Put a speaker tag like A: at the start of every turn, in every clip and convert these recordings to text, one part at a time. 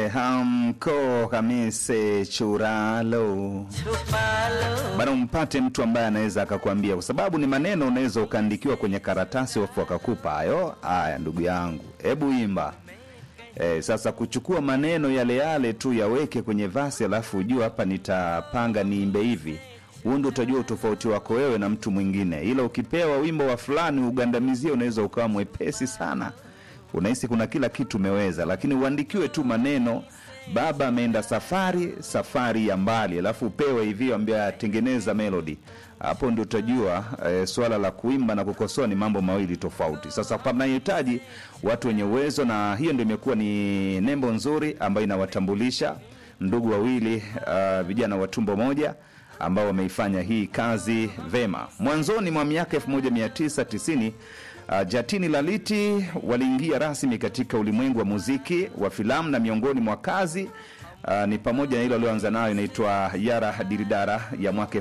A: Eh, hamko kamise churalo bana, umpate mtu ambaye anaweza akakwambia, kwa sababu ni maneno unaweza ukaandikiwa kwenye karatasi wafu akakupa hayo. Haya ndugu yangu, hebu imba. Eh, sasa kuchukua maneno yale yale tu yaweke kwenye vasi, alafu ujua hapa nitapanga niimbe hivi, huu ndio utajua utofauti wako wewe na mtu mwingine. Ila ukipewa wimbo wa fulani ugandamizie, unaweza ukawa mwepesi sana unahisi kuna kila kitu umeweza, lakini uandikiwe tu maneno, baba ameenda safari, safari ya mbali, alafu upewe hivi, ambia tengeneza melody. Hapo ndio utajua e, swala la kuimba na kukosoa ni mambo mawili tofauti. Sasa panahitaji watu wenye uwezo, na hiyo ndio imekuwa ni nembo nzuri ambayo inawatambulisha ndugu wawili uh, vijana wa tumbo moja ambao wameifanya hii kazi vema. Mwanzoni mwa miaka 1990 Uh, Jatini Laliti waliingia rasmi katika ulimwengu wa muziki wa filamu na miongoni mwa kazi uh, ni pamoja na ile walioanza nayo inaitwa Yara Diridara ya mwaka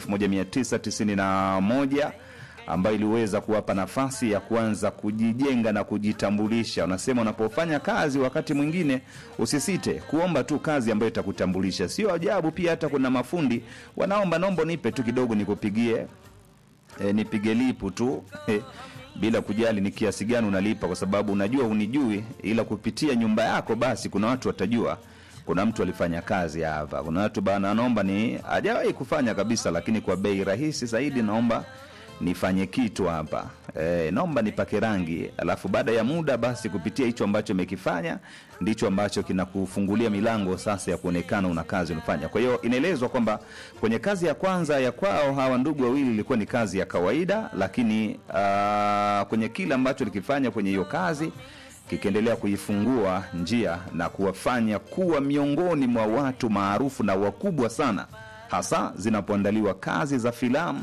A: 1991 ambayo iliweza kuwapa nafasi ya kuanza kujijenga na kujitambulisha. Unasema unapofanya kazi, wakati mwingine usisite kuomba tu kazi ambayo itakutambulisha. Sio ajabu pia hata kuna mafundi wanaomba, naomba nipe tu kidogo nikupigie, e, nipige lipu tu bila kujali ni kiasi gani unalipa, kwa sababu unajua unijui, ila kupitia nyumba yako basi kuna watu watajua kuna mtu alifanya kazi hapa. Kuna watu bana, naomba ni hajawahi kufanya kabisa, lakini kwa bei rahisi zaidi, naomba nifanye kitu hapa e, naomba nipake rangi, alafu baada ya muda basi kupitia hicho ambacho umekifanya ndicho ambacho kinakufungulia milango sasa ya kuonekana una kazi unafanya. Kwa hiyo inaelezwa kwamba kwenye kazi ya kwanza ya kwao hawa ndugu wawili ilikuwa ni kazi ya kawaida, lakini uh, kwenye kile ambacho likifanya kwenye hiyo kazi kikiendelea kuifungua njia na kuwafanya kuwa miongoni mwa watu maarufu na wakubwa sana, hasa zinapoandaliwa kazi za filamu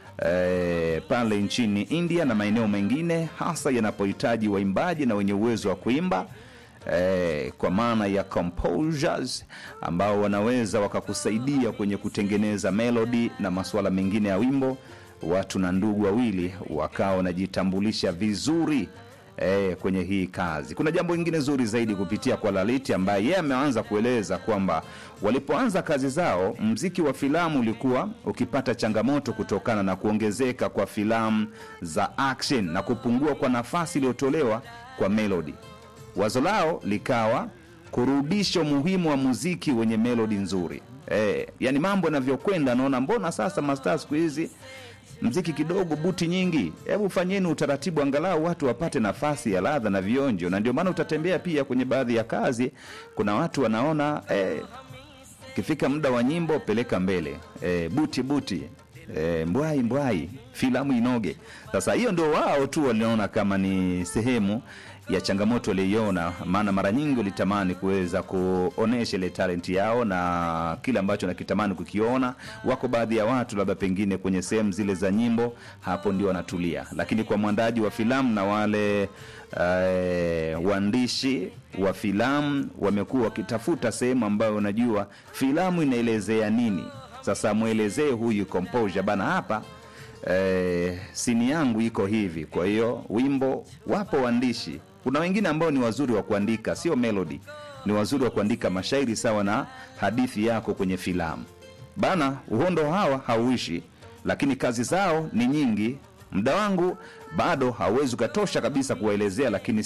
A: E, pale nchini India na maeneo mengine hasa yanapohitaji waimbaji na wenye uwezo wa kuimba e, kwa maana ya composers ambao wanaweza wakakusaidia kwenye kutengeneza melody na masuala mengine ya wimbo. Watu na ndugu wawili wakawa wanajitambulisha vizuri E, kwenye hii kazi kuna jambo lingine zuri zaidi kupitia kwa Laliti ambaye yeye ameanza kueleza kwamba walipoanza kazi zao, mziki wa filamu ulikuwa ukipata changamoto kutokana na kuongezeka kwa filamu za action na kupungua kwa nafasi iliyotolewa kwa melody. Wazo lao likawa kurudisha umuhimu wa muziki wenye melody nzuri. E, yani mambo yanavyokwenda, naona mbona sasa mastaa siku hizi mziki kidogo, buti nyingi. Hebu fanyeni utaratibu, angalau watu wapate nafasi ya ladha na vionjo. Na ndio maana utatembea pia kwenye baadhi ya kazi, kuna watu wanaona eh, kifika muda wa nyimbo peleka mbele, eh, buti buti, eh, mbwai mbwai, filamu inoge. Sasa hiyo ndio wao tu waliona kama ni sehemu ya changamoto waliiona, maana mara nyingi walitamani kuweza kuonesha ile talenti yao na kile ambacho nakitamani kukiona. Wako baadhi ya watu labda pengine kwenye sehemu zile za nyimbo, hapo ndio wanatulia, lakini kwa mwandaji wa filamu na wale uh, waandishi wa filamu wamekuwa wakitafuta sehemu ambayo unajua filamu inaelezea nini. Sasa mwelezee huyu composure bana, hapa eh, sini yangu iko hivi. Kwa hiyo wimbo, wapo waandishi kuna wengine ambao ni wazuri wa kuandika, sio melody, ni wazuri wa kuandika mashairi sawa na hadithi yako kwenye filamu bana. Uhondo hawa hauishi, lakini kazi zao ni nyingi. Muda wangu bado hauwezi ukatosha kabisa kuwaelezea, lakini